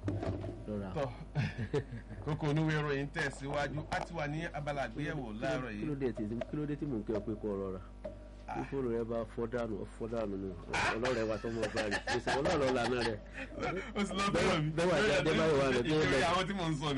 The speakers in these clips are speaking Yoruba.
lọ́ra tọ́ kókó oníwèé ìròyìn tẹ̀síwájú á ti wà ní abala àgbéyẹ̀wò láàárọ̀ kí ló yìí dé tí kí ló dé tí mò ń kí ọ pé kó rọra fífòrò rẹ bá fọ́ dànù fọ́ dànù nù ọlọ́rẹ̀ wa tó mọ̀ bá rí gbèsè ọlọ́rọ̀ lànà rẹ̀ ó sì lọ bẹ́ẹ̀ mi bẹ́ẹ̀ wà jáde báyìí wà lọ́dún ìkéré lẹ̀. àwọn tí mò ń sọ ni.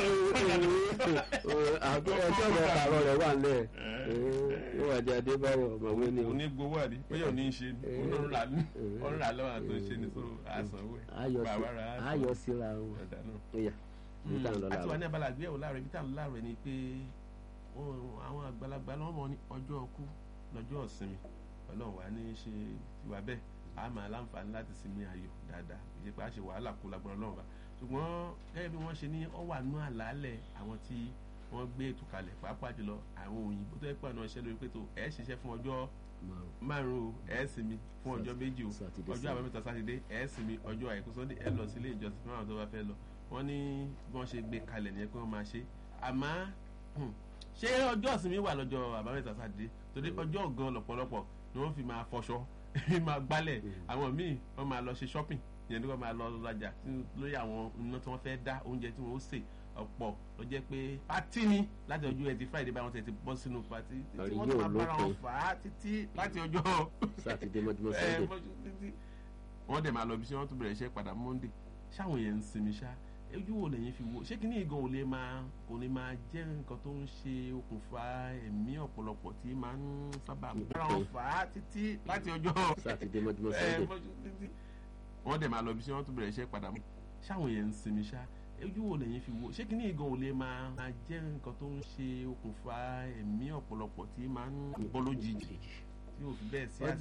àgbẹ̀ ọjọ́ ọ̀rọ̀ kàrọ̀ rẹ̀ wà lẹ̀ yóò wà jáde báyìí ọ̀mọ̀wé ni o. òní gbowó àdé bóyá òní ń ṣe ni òun rà ní òun rà lọ́wọ́ àti òun ṣe ni so àsanwó ẹ̀ ayọ̀ sí bàbá rà á ayọ̀ síra wọn. ọ̀dà náà. Óyá, ibi tá à ń lọ àti wà ní làwọn. abala àgbéyẹ̀wò láàárọ̀ ibi tá à ń láàárọ̀ ni pé wọn- àwọn àgbàlagbà lọ́wọ́ mọ̀ ní ọjọ́ ọkú lọ́jọ́ ìsinmi ọlọ́run wà ní í ṣe tiwa bẹ́ẹ̀ a máa láǹfààní láti sinmi ayọ̀ dáadáa ìṣe pé a ṣe wàhálà kó lágbára ọlọ́run wa ṣùgbọ́n gẹ́gẹ́ bí wọ́n ṣe ní ọ wà nú àlàálẹ̀ àwọn tí wọ́n gbé ètò kalẹ̀ pàápàá jùlọ àwọn òyìnbó tó yẹ pé àná iṣẹ́ lórí pé tó ẹ̀ ṣiṣẹ́ fún ọjọ́ Márùn. márùn-ún ẹ̀ sinmi fún ọjọ́ méjì o Sátidé ọjọ́ sí. àbámẹ́ta sátidé ẹ̀ sinmi ọjọ́ àìkú sọ́ndé ẹ̀ lọ sílé ìjọsìn fún àwọn tó bá fẹ́ lọ wọ́n ní bí wọ́n ṣe gbé kalẹ̀ nìyẹn pé wọ́n máa ṣe àmọ́ hmm, ṣé ọjọ́ ìsinmi wà lọ́jọ́ àbámẹ́ta sátidé torí ọjọ́ gan lọ́pọ̀lọpọ̀ ni wọ́n fi máa fọṣọ máa gbálẹ̀ àwọn míì wọ́n máa lọ ṣe shopping ìyẹn ní wọ́n máa lọ rajà sí- lórí àwọn iná tí wọ́n fẹ́ dá oúnjẹ tí wọ́n ó sè ọ̀pọ̀ ló jẹ́ pé pátí ni láti ọjọ́ ẹtì friday báwọn tẹ̀ ti bọ́ sínú pátí títí Àrí wọ́n yóò tún máa bára wọn lópin. fà á títí láti ọjọ́ sátidé mọ́júmọ́ ẹ, sọ́dẹ̀. mọ́jú títí. wọ́n dẹ̀ máa lọ bí sí wọ́n tún bẹ̀rẹ̀ iṣẹ́ padà monday ṣáwọn yẹn ń sinmi ṣá ojú wo lẹ́yìn fi wo ṣé kí ní ìgan ò lè máa kò ní máa jẹ́ nǹkan tó ń ṣe okùnfà ẹ̀mí ọ̀pọ̀lọpọ̀ tí máa ń sábà bára wọn fà á títí láti ọjọ́ sátidé mọ́júmọ́ ẹ, sọ́dẹ̀. mọ́jú títí. wọ́n dẹ̀ máa lọ bí sí wọ́n tún bẹ̀rẹ̀ iṣẹ́ padà ṣáwọn yẹn ń sinmi ṣá ojú wo lẹ́yìn fi wo ṣé kí ní ìgan ò lè máa máa jẹ́ nǹkan tó ń ṣe okùnfà ẹ̀mí ọ̀pọ̀lọpọ̀ tí máa ń bọ́ lójijì tí ò fi bẹ́ẹ̀ sí